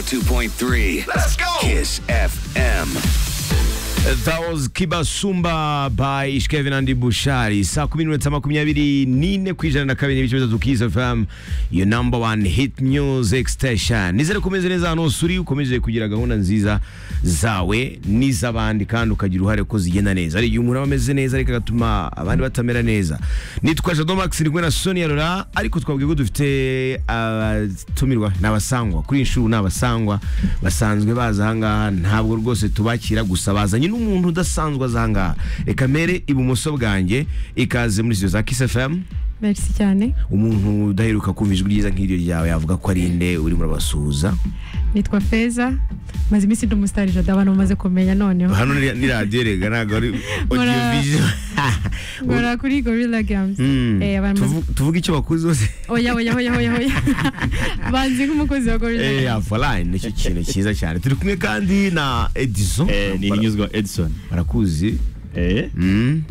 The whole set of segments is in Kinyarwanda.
102.3. Let's go. Kiss FM. That was Kibasumba by Ishkevin and Bushari. Saa kumi n'iminota makumyabiri n'ine ku ijana na kabiri n'ibice bitatu Kiss FM, your number one hit music station. Nizere ko umeze neza ahantu hose uri, ukomeje kugira gahunda nziza zawe n'iz'abandi kandi ukagira uruhare ko zigenda neza. Hari igihe umuntu aba ameze neza ariko agatuma abandi batamera neza. Nitwa Jado Max ndi kumwe na Sonia Laurent, ariko twabwiye ko dufite abatumirwa ni abasangwa kuri iyi nshuro ni abasangwa basanzwe baza ahangaha ntabwo rwose tubakira gusa bazanye n'umuntu udasanzwe aza ahangaha reka mere ibumoso bwanjye ikaze muri studio za Kiss FM merci cyane umuntu udaheruka kumva ijwi ryiza nk'iryo ryawe yavuga ko ari nde urimo urabasuhuza nitwa feza maze iminsi ndi umusitari jada abantu bamaze kumenya noneho hano ni ni radiyo rega ntabwo ari audio Nkora- visual nkora kuri gorilla games Mm. eh abantu bamaze- Tuvu- tuvuge icyo bakuzi hose oya oya oya oya oya banzi nk'umukozi wa gorilla Eh, games Avaline nicyo kintu cyiza cyane turi kumwe kandi na Edison Eh, ni hinyuzwa edison barakuzi Eh, Mm,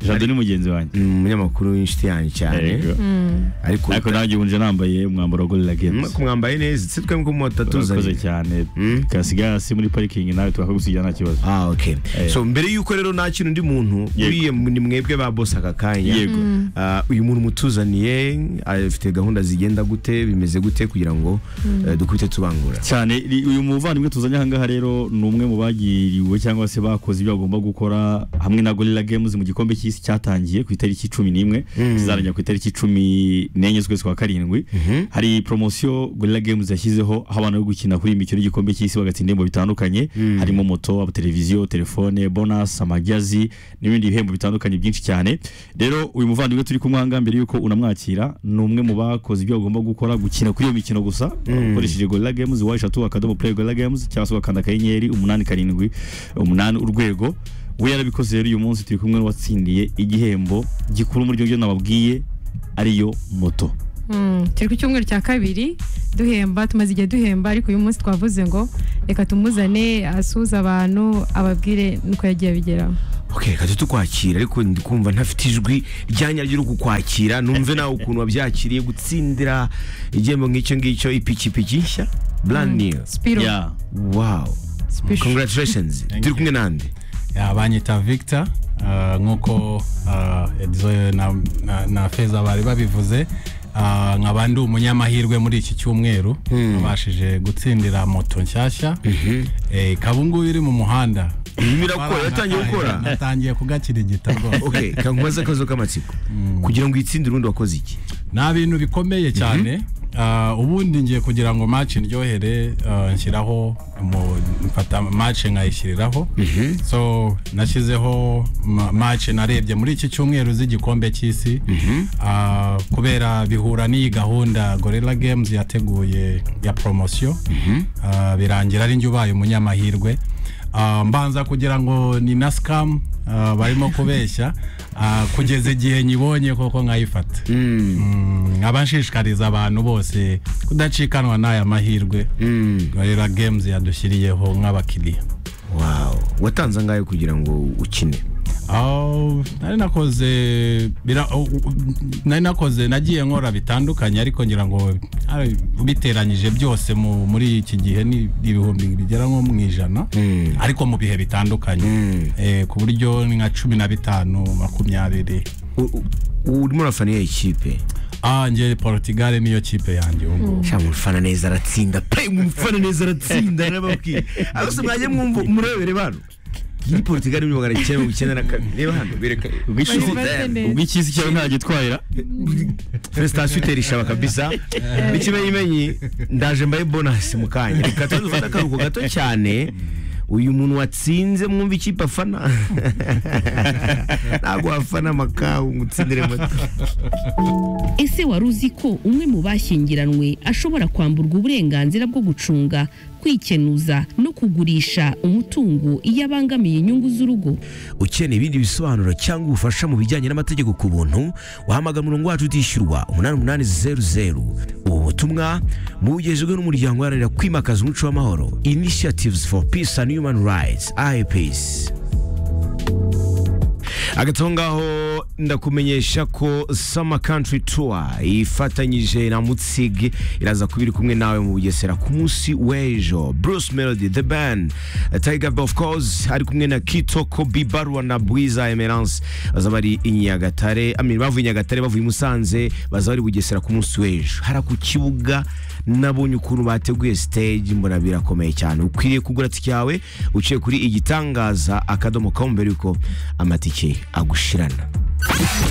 jado ni mugenzi wanjye ni umunyamakuru w'inshuti yanjye cyane Yego. ariko ariko nanjye ubu nje nambaye umwambaro wa gorilla games kumwambaye neza ndetse twembi ko turakoze mutatuzanye cyane Mm. kasigaye hasi muri parikingi nawe twakagusigira nta kibazo Ah, okay. Eh. so mbere y'uko rero nakira undi muntu Yego. uriya mu- ni mwebwe ba boss aka kanya yego Ah, uyu muntu mutuzaniye afite gahunda zigenda gute bimeze gute kugira ngo eh, dukubite tubangura cyane ri- uyu muvandimwe tuzanye ahangaha rero ni umwe mu bagiriwe cyangwa se bakoze ibyo bagomba gukora hamwe na gorilla games mu gikombe cy'isi cyatangiye ku itariki cumi n'imwe kizarangira ku itariki cumi n'enye z'ukwezi kwa karindwi hari poromosiyo gorilla games yashyizeho aho abantu bari gukina kuri iyi mikino y'igikombe cy'isi bagatsinda ibihembo bitandukanye harimo moto amateleviziyo telefone bonus amagazi n'ibindi bihembo bitandukanye byinshi cyane rero uyu muvandimwe turi kumwe ahangaha mbere y'uko unamwakira ni umwe mu bakoze ibyo bagomba gukora gukina kuri iyo mikino gusa ukoresheje gorilla games wa eshatu akadomo play gorilla games cyangwa se ugakanda akanyenyeri umunani karindwi umunani urwego we yarabikoze rero uyu munsi turi kumwe n'uwatsindiye igihembo gikuru muri ibyo nababwiye ariyo moto Mm, turi ku cyumweru cya kabiri duhemba tumaze igihe duhemba ariko uyu munsi twavuze ngo reka tumuzane asuhuze abantu ababwire nuko yagiye abigeraho okay reka tujye tukwakira ariko ndi kumva ntafite ijwi ryanyaryo ryo kukwakira numve nawe ukuntu wabyakiriye gutsindira igihembo nk'icyo ngicyo ipikipiki nshya brand new spiro Yeah. wow Special. congratulations Thank turi you. kumwe nande Ya, banyita victor ah, nk'uko ah, Edzo na, na, na feza bari babivuze ah, nkaba ndi umunyamahirwe muri iki cyumweru nabashije gutsindira moto nshyashya Eh, ikaba ubungubu iri mu muhanda irimo irakora yatangiye gukora natangiye kugakirigita rwose okay kankumaze akazo k'amatsiko kugira ngo uyitsinde urundi wakoze iki nta bintu bikomeye cyane Ah, ubundi ngiye kugira ngo match ndyohere ah, nshyiraho mu- mfata match nkayishyiriraho so nashyizeho ma- match narebye muri iki cyumweru z'igikombe cy'isi Ah, kubera bihura n'iyi gahunda gorilla games yateguye ya promosiyo Ah, birangira ari njye ubaye umunyamahirwe Ah, mbanza kugira ngo ni na scam ah, barimo kubeshya ah, kugeza igihe nyibonye koko nkayifata Mm, nkaba nshishikariza abantu bose kudacikanwa n'aya mahirwe gorilla games yadushyiriyeho nk'abakiriya wow watanze angahe kugira ngo ukine Oh, nari nakoze bira, oh, oh, nari nakoze nagiye nkora bitandukanye ariko ngira ngo ari- biteranyije byose mu, muri iki gihe ni ibihumbi bigera nko mu ijana ariko mu bihe bitandukanye eh, ku buryo ni nka cumi na bitanu makumyabiri U- u- urimo urafana iyo ikipe ah, nge Portugal niyo kipe yanjye ubu ngubu. cyangwa umufana neza aratsinda pe umufana neza aratsinda narababwiye ahose mwajya mwumva murebere bano ni portugal ibihumbi magana cyenda mirongo icyenda na kabiri reba hano bereka Bari bameze neza. ubw'ikisi cyawe ntagitwarira prestation itera ishaba kabisa n'ikimenyimenyi ndaje mbaye bonasi mu kanya reka tuze dufate akaruhuko gato cyane uyu muntu watsinze mwumva ikipe afana ntabwo wafana makawu ngo utsindire moto Ese wari uzi ko umwe mu bashyingiranywe ashobora kwamburwa uburenganzira bwo gucunga kwikenuza no kugurisha umutungo iyo abangamiye inyungu z'urugo ukeneye ibindi bisobanuro cyangwa ubufasha mu bijyanye n'amategeko ku buntu wahamagara umurongo wacu utishyurwa umunani umunani zeru zeru ubu butumwa bugejejwe n'umuryango uharanira kwimakaza umuco w'amahoro initiatives for peace and human rights ipeace hagati aho ngaho ndakumenyesha ko Summer Country Tour ifatanyije na Mutzig iraza kuba iri kumwe nawe mu Bugesera ku munsi w'ejo Bruce Melody The Band Tiger Bell of course ari kumwe na Kitoko Bibarwa na Bwiza Emerance baza bari i Nyagatare I mean, bavuye i Nyagatare bavuye i Musanze baza bari i Bugesera ku munsi w'ejo hara ku kibuga nabonye ukuntu bateguye stage mbona birakomeye cyane ukwiriye kugura tike yawe uciye kuri igitangaza akadomo kaho mbere yuko amatike agushirana